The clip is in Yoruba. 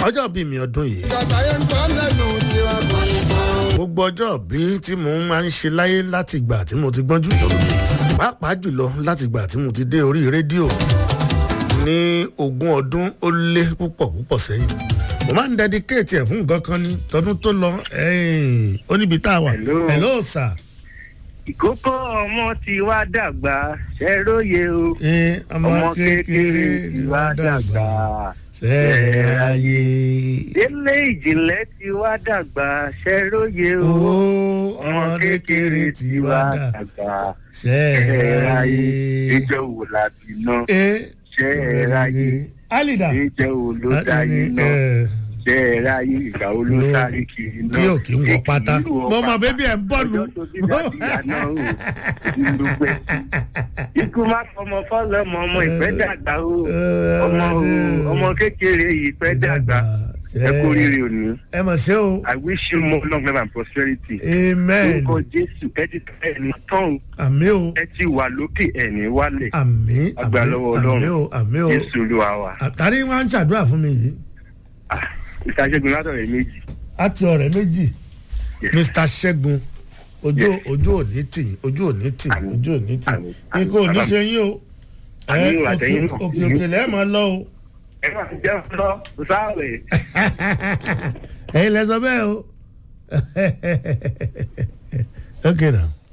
ọjọ́ bí mi ọdún yìí Bàtà yẹn ń tọ́ lẹ́nu tiwa kò ní tán. gbogbo ọjọ́ bí tí mo máa ń ṣe láyé láti ìgbà tí mo ti gbọ́njú pàápàá jùlọ láti ìgbà tí mo ti dé orí rédíò ní ogún ọdún ó lé púpọ̀ púpọ̀ sẹ́yìn mo máa ń dedicate ẹ̀ fún nǹkan kan ní tọdún tó lọ ẹ̀yìn, ó níbi tá a wà Hello. hello sir ìkókó ọmọ ti wá dàgbà ṣẹ́róye o ẹ ọmọ ọmọ kékeré kékeré ti wá dàgbà ṣẹ́ẹ̀ráyé délé ìjìnlẹ̀ ti wá dàgbà ṣẹ́róye o owó ọmọ kékeré ti wá dà dàgbà ṣẹ́ẹ̀ráyé ìjọ wò làbí náà ẹ ṣẹ́ẹ̀ráyé alida ìjọ wò ló dáyé náà ẹ, ṣẹ́ẹ̀ráyé ìgbà wo ló sáré kiri náà tí ò kí ń wọ pátá mo mọ bébí ẹ ń bọ́nu ọjọ́ tó bí dàbí àná o ìdúgbẹ́ ikú má fọmọ fọlọmọ ọmọ ìpẹ́ dàgbà o ọmọ o ọmọ kékeré yìí pẹ́ dàgbà ẹ kú rírì òní ẹ mọ̀ sí o i wish you more long life and prosperity amen orúkọ jésù ẹ ti tẹ ẹni tán àmì o ẹ ti wà lókè ẹni wálẹ̀ àmì Àgbà àmì lọ́wọ́ Ọlọ́run. àmì o àmì o jésù olúwa wa àtàrí wọn ń ṣàdúrà fún mi yìí Ah, ìtaṣẹ́gun látọ̀rẹ́ méjì àti ọ̀rẹ́ méjì Yes. mr ṣẹ́gun ojú Yes. ojú òní tì ojú òní tì Àmín. ojú òní tì Àmín. Àmín. ikú òní ṣe yín o ẹ Àmín, òkè àtẹ̀yìn náà. òkè òkè lẹ́ẹ̀ máa lọ o ẹ máa jẹ́ lọ sáwẹ̀. ẹ̀yin lẹ sọ bẹ́ẹ̀ o ok now.